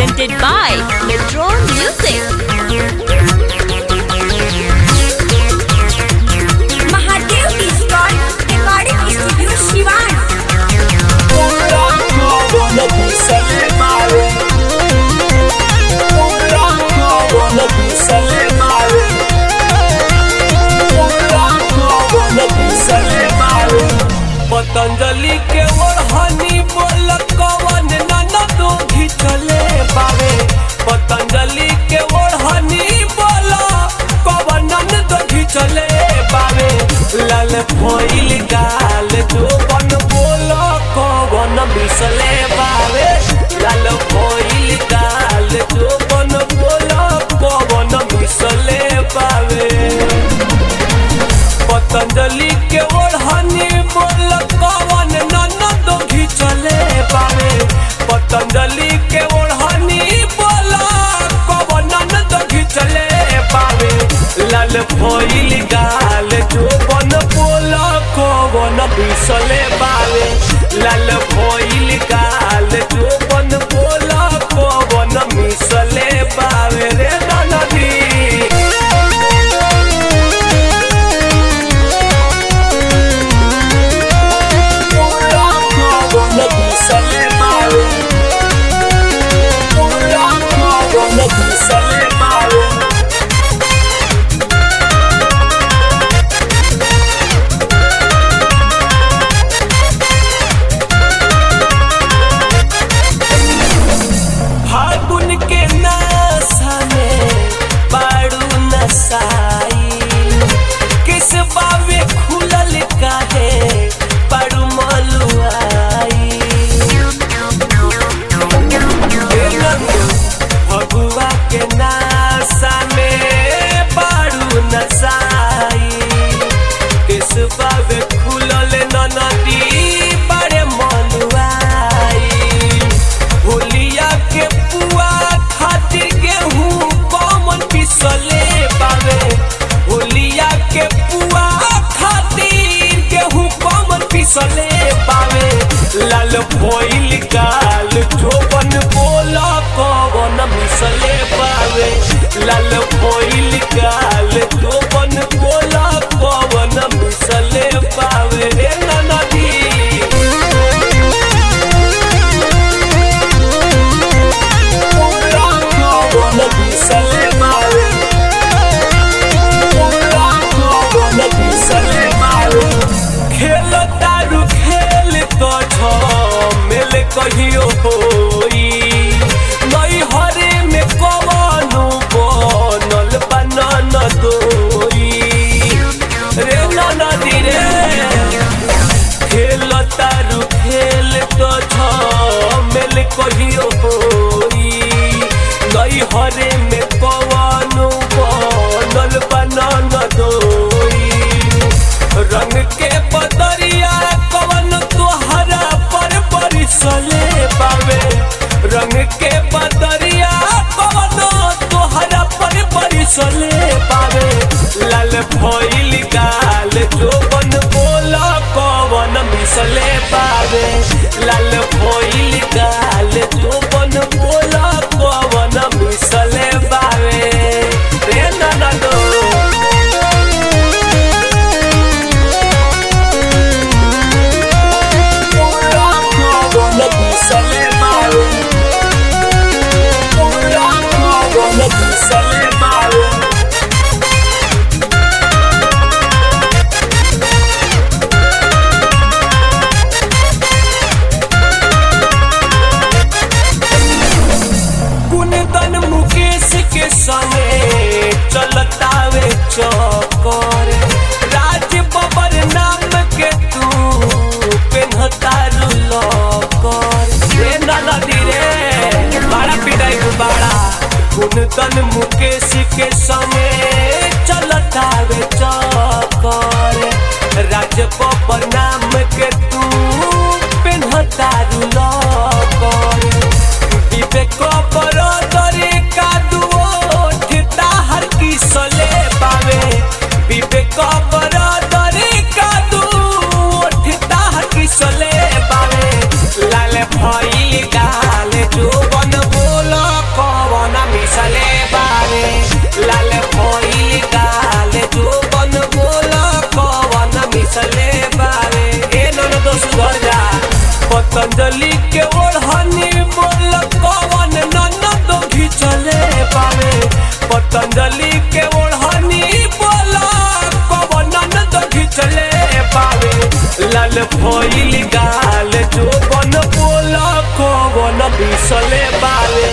presented by Metro Music. Mahadev digital recording studio Siwan पतंजलि के ओढ़नी बोल कवन ननद घिचले बावे पतंजलि के ओढ़नी बोल कवन ननद घिचले बावे लाल भइल गाल जो बन बोल कवन बिसले बावे लाल भइल गाल जो बन बोल कवन बिसले बावे पतंजलि के ओढ़नी बोल कवन ननद घिचले बावे पतंजलि के ओढ़नी बोल कवन ननद घिचले बावे लाल भइल गाल जो बन बोल कवन बिसले बावे लाल भइल गाल जो बन बोल कवन मिसले बावे रे ननदी फागुन के नशा में बारू नसाई किस बावे खुलल काहे बारू मलुआई फगुआ के नशा में बारू नसाई किस बावे खुलल ननदी बड़े मलुआई होलिया के पुआ खातिर गेहूं कमन पिसले बावे होलिया के पुआ खातिर गेहूं कमन पिसले बावे लाल भइल गाल जोबन बोला कवन मिसले बावे लाल भइल गाल जोबन बोला कवन मिसले बावे रे ननदी खेल तारू खेल तो झमेल कहियो होई नई हरे में कवनो बनल लाल भइल गाल जो बन बोल कवन बिसले बावे